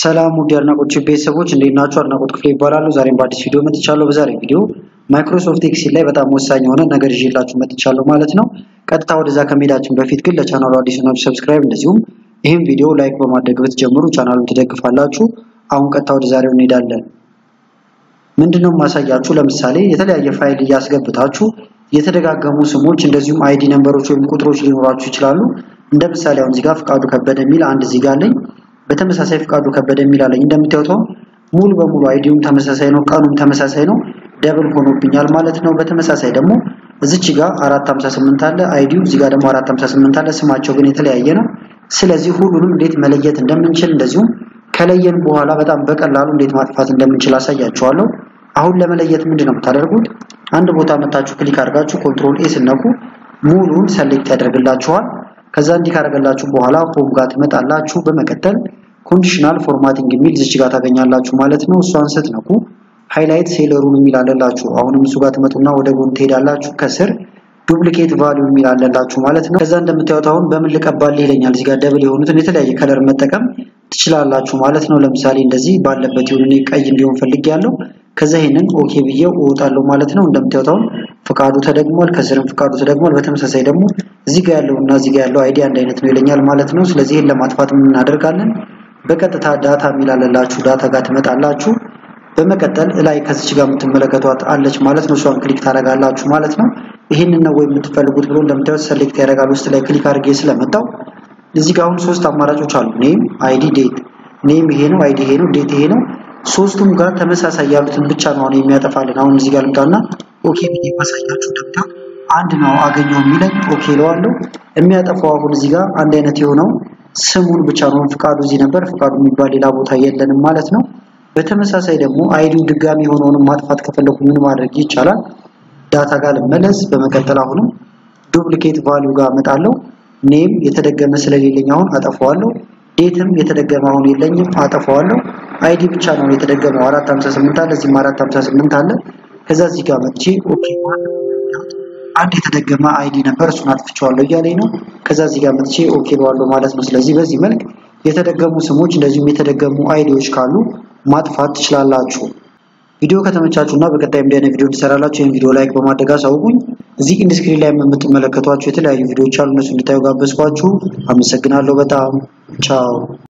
ሰላም ውድ አድናቆች ቤተሰቦች እንዴት ናችሁ? አድናቆት ክፍሌ ይባላሉ። ዛሬም በአዲስ ቪዲዮ መጥቻለሁ። በዛሬ ቪዲዮ ማይክሮሶፍት ኤክሴል ላይ በጣም ወሳኝ የሆነ ነገር ይዤላችሁ መጥቻለሁ ማለት ነው። ቀጥታ ወደዛ ከመሄዳችን በፊት ግን ለቻናሉ አዲስ ናችሁ ሰብስክራይብ፣ እንደዚሁም ይህም ቪዲዮ ላይክ በማድረግ ብትጀምሩ ቻናሉን ትደግፋላችሁ። አሁን ቀጥታ ወደ ዛሬው እንሄዳለን። ምንድነው ማሳያችሁ? ለምሳሌ የተለያየ ፋይል እያስገብታችሁ የተደጋገሙ ስሞች እንደዚሁም አይዲ ነምበሮች ወይም ቁጥሮች ሊኖራችሁ ይችላሉ። እንደ ምሳሌ አሁን እዚህ ጋር ፍቃዱ ከበደ የሚል አንድ እዚህ ጋር አለኝ። በተመሳሳይ ፍቃዱ ከበደ የሚል አለኝ። እንደምታዩት ሙሉ በሙሉ አይዲውም ተመሳሳይ ነው፣ ቀኑም ተመሳሳይ ነው። ደብል ሆኖብኛል ማለት ነው። በተመሳሳይ ደግሞ እዚች ጋር 458 አለ አይዲው፣ እዚህ ጋር ደግሞ 458 አለ። ስማቸው ግን የተለያየ ነው። ስለዚህ ሁሉንም እንዴት መለየት እንደምንችል እንደዚሁም ከለየን በኋላ በጣም በቀላሉ እንዴት ማጥፋት እንደምንችል አሳያችኋለሁ። አሁን ለመለየት ምንድን ነው የምታደርጉት? አንድ ቦታ መታችሁ ክሊክ አድርጋችሁ ኮንትሮል ኤ ስነኩ ሙሉን ሰሌክት ያደርግላችኋል። ከዛ እንዲህ ካደረገላችሁ በኋላ ሆም ጋር ትመጣላችሁ። በመቀጠል ኮንዲሽናል ፎርማቲንግ የሚል እዚች ጋር ታገኛላችሁ ማለት ነው። እሷን ስትነኩ ሃይላይት ሴለሩን የሚል አለላችሁ። አሁንም እሱ ጋር ትመጡና ወደ ጎን ትሄዳላችሁ። ከስር ዱፕሊኬት ቫልዩ የሚል አለላችሁ ማለት ነው። ከዛ እንደምታዩት አሁን በምን ልቀባልህ ይለኛል። እዚህ ጋር ደብል የሆኑትን የተለያየ ከለር መጠቀም ትችላላችሁ ማለት ነው። ለምሳሌ እንደዚህ ባለበት ይሁን እኔ ቀይ እንዲሆን ፈልጌያለሁ። ከዛ ይሄንን ኦኬ ብዬው እወጣለሁ ማለት ነው። እንደምታዩት አሁን ፍቃዱ ተደግሟል፣ ከስርም ፍቃዱ ተደግሟል። በተመሳሳይ ደግሞ እዚህ ጋር ያለው እና እዚህ ጋር ያለው አይዲ አንድ አይነት ነው ይለኛል ማለት ነው። ስለዚህ ይሄን ለማጥፋት ምን እናደርጋለን? በቀጥታ ዳታ የሚል አለላችሁ። ዳታ ጋር ትመጣላችሁ። በመቀጠል ላይ ከዚች ጋር የምትመለከቷት አለች ማለት ነው። እሷን ክሊክ ታደርጋላችሁ ማለት ነው። ይህንን ነው ወይ የምትፈልጉት ብሎ እንደምታዩት ሰሌክት ያደርጋል። ውስጥ ላይ ክሊክ አድርጌ ስለመጣው እዚህ ጋር አሁን ሶስት አማራጮች አሉ። ኔም፣ አይዲ፣ ዴት። ኔም ይሄ ነው፣ አይዲ ይሄ ነው፣ ዴት ይሄ ነው። ሶስቱም ጋር ተመሳሳይ ያሉትን ብቻ ነው አሁን የሚያጠፋልን። አሁን እዚህ ጋር ልምጣና ኦኬ ብዬ ማሳያችሁ ደምታ አንድ ነው አገኘው የሚለኝ ኦኬ እለዋለሁ። የሚያጠፋው አሁን እዚህ ጋር አንድ አይነት የሆነው ስሙን ብቻ ነው። ፍቃዱ እዚህ ነበር፣ ፍቃዱ የሚባል ሌላ ቦታ የለንም ማለት ነው። በተመሳሳይ ደግሞ አይዲው ድጋሚ የሆነውንም ማጥፋት ከፈለኩ ምን ማድረግ ይቻላል? ዳታ ጋር ልመለስ። በመቀጠል አሁንም ዱፕሊኬት ቫልዩ ጋር እመጣለሁ። ኔም የተደገመ ስለሌለኝ አሁን አጠፋዋለሁ። ዴትም የተደገመ አሁን የለኝም አጠፋዋለሁ። አይዲ ብቻ ነው የተደገመው 458 አለ፣ እዚህም 458 አለ። ከዛ እዚህ ጋር መጥቼ ኦኬ አንድ የተደገመ አይዲ ነበር እሱን አጥፍቼዋለሁ እያለኝ ነው። ከዛ እዚህ ጋር መጥቼ ኦኬ እለዋለሁ ማለት ነው። ስለዚህ በዚህ መልክ የተደገሙ ስሞች እንደዚሁም የተደገሙ አይዲዎች ካሉ ማጥፋት ትችላላችሁ። ቪዲዮ ከተመቻችሁ እና በቀጣይ እንዲህ አይነት ቪዲዮ እንሰራላችሁ ይህን ቪዲዮ ላይክ በማድረግ አሳውቁኝ። እዚህ ኢንድ ስክሪን ላይ የምትመለከቷቸው የተለያዩ ቪዲዮዎች አሉ። እነሱ እንድታዩ ጋበዝኳችሁ። አመሰግናለሁ በጣም ቻው።